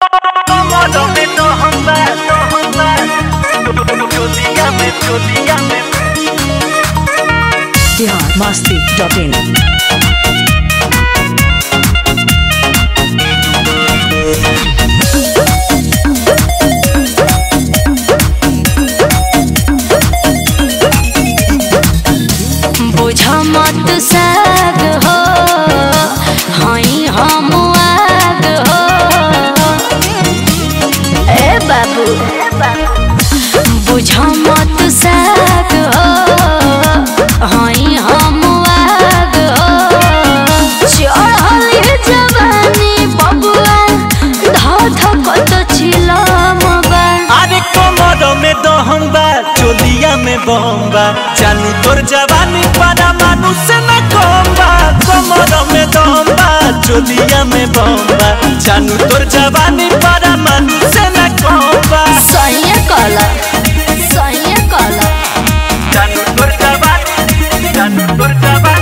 Cómodame, no hombre, no hombre. Dígame, dígame. Bihar Masti dot in बुझ मत साग हो हई हम आग हो ए बाबू बुझ मत साग हो हई हम आग हो चढ़ल जवानी बबुआ धध कत छिलम बा अरे कोमर में दहम बा चोलिया में बम बा जानू तोर जवानी पारा मानुष न कम बा कोमर में दहम बा चोलिया में बम बा जानू तोर जवानी पारा मानुष न कम बा सही कला सही कला जानू तोर जवानी जानू तोर जवानी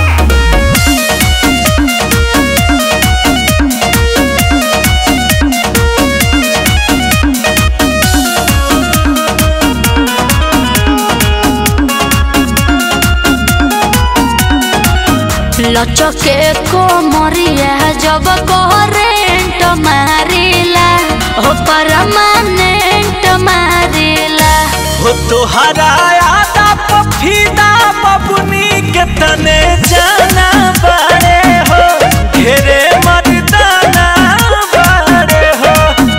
लचके को मरिया जब करेंट मारिला हो परमानेंट मारिला हो तोहरा आदा पफीदा बबुनी के तने जाना बारे हो घेरे मर्दाना बारे हो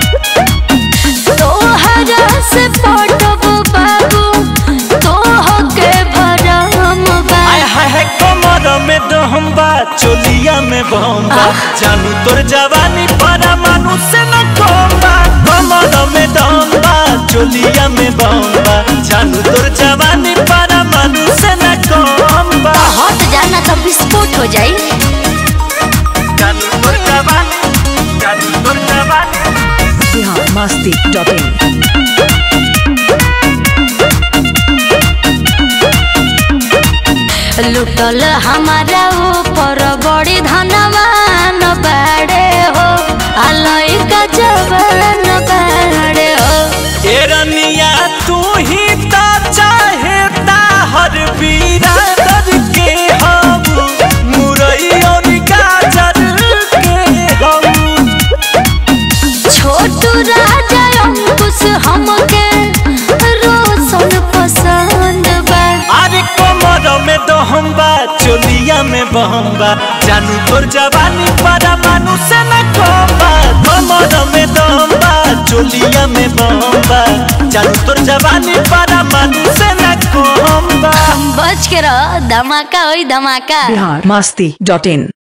तोहरा से पटब बाबू तोह के भरम बा आय हाय हाय कमर में दहम बा चोलिया में बम बा जानू तोर जवानी पारा मानुष न कम बा कमर में दहम बा चोलिया में बम बा जानू तोर जवानी पारा मानुष न कम बा हट जाना तो विस्फोट हो जाई जानू तोर जवानी जानू तोर जवानी बिहार मस्ती डॉट इन लुटल हमारा ऊपर बड़ी धनवान बाड़े हो अलई का जवान बाड़े हो ए रनिया तू ही ता चाहे ता हर बिरादर के हम मुरई और गाजर के हम छोटू राजा अंकुश हमके रोशन पसंद बा अरे कमर में दहम बा चोलिया में बहम बा जानू तोर जवानी पारा मानुष न कम बा कमर में दहम बा चोलिया में बहम बा जानू तोर जवानी पारा मानुष न कम बा बच के रह धमाका होई धमाका बिहार मस्ती डॉट इन